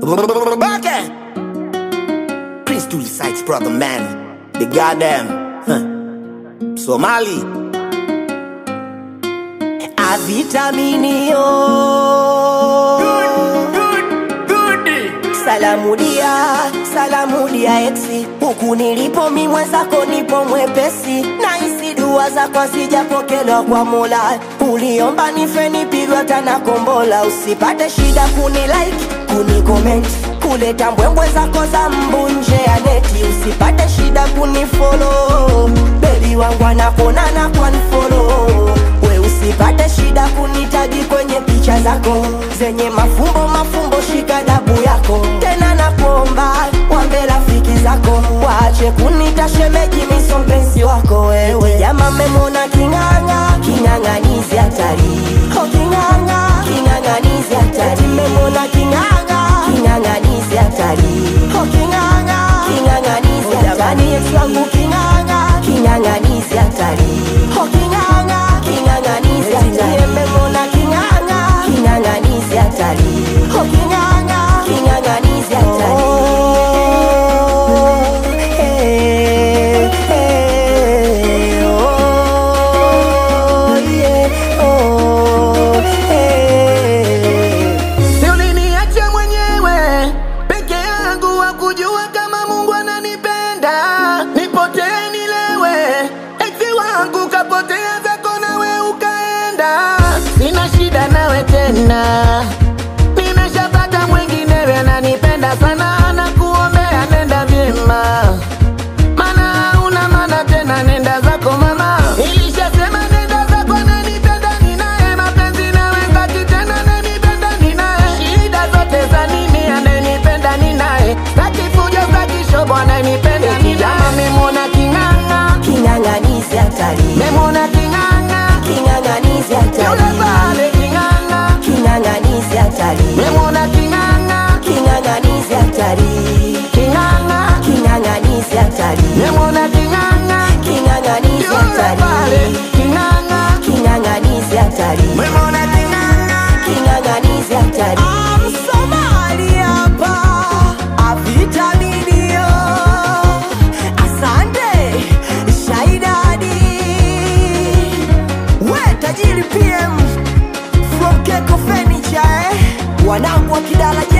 Okay. Prince to the sites, brother man. The goddamn. Huh. Somali. Avitaminio. Salamu dia, salamu dia exi. Huku nilipo mi mwenzako nipo mwepesi. Na isi dua zako sijapokelewa kwa Mola. Uliomba nife nipigwa tana kombola. Usipate shida kuni like, kuni comment. Kuleta mbwembwe zako za mbunje ya neti. Usipate shida kuni follow. Baby wangu anakonana kwa follow. We usipate shida kunitaji kwenye picha zako zenye mafumbo mafumbo, shika dabu yako tena, nakuomba wambe rafiki zako waache kunita shemeji, miso mpenzi wako wewe. Jama memona king'ang'a, king'ang'anizi hatari, oh king'ang'a, king'ang'anizi hatari, memona king'ang'a, king'ang'anizi hatari, oh king'ang'a, king'ang'anizi hatari, Yesu wangu king'ang'a, king'ang'anizi hatari, oh king'ang'a, king'ang'anizi hatari, memona king'ang'a, king'ang'anizi hatari, oh king'ang'a, king'ang'anizi hatari. Oh, eh, eh, oh, yeah, oh, eh. Si uliniacha mwenyewe peke yangu, wa kujua kama Mungu ananipenda, nipotee nilewe, eti wangu kapotea zako nawe ukaenda, sina shida nawe tena, nimeshapata mwinginewe ananipenda sana, na kuombea nenda vyema mana una mana tena, nenda zako mama. Nilishasema nenda zako, nanipenda ninaye, mapenzi nawe ngati tena, nanipenda ninaye, shida zote za nini, ananipenda ninaye, staki fujo, staki shobo, ananipenda ninaye. Memwona king'ang'a, King'ang'anizi hatari, memwona king'ang'a, king'ang'anizi yule hatari, pale king'ang'a, king'ang'anizi hatari, memwona king'ang'a, king'ang'anizi hatari, king'ang'a, king'ang'anizi hatari, memwona king'ang'a, king'ang'anizi yule pale hatari, king'ang'a, king'ang'anizi hatari, memwona king'ang'a. king'ang'anizi hatari. Msomali hapa avitaminio, asante Shaidadi, we tajiri PM from Keko Furniture, eh? wanangu wa Kidala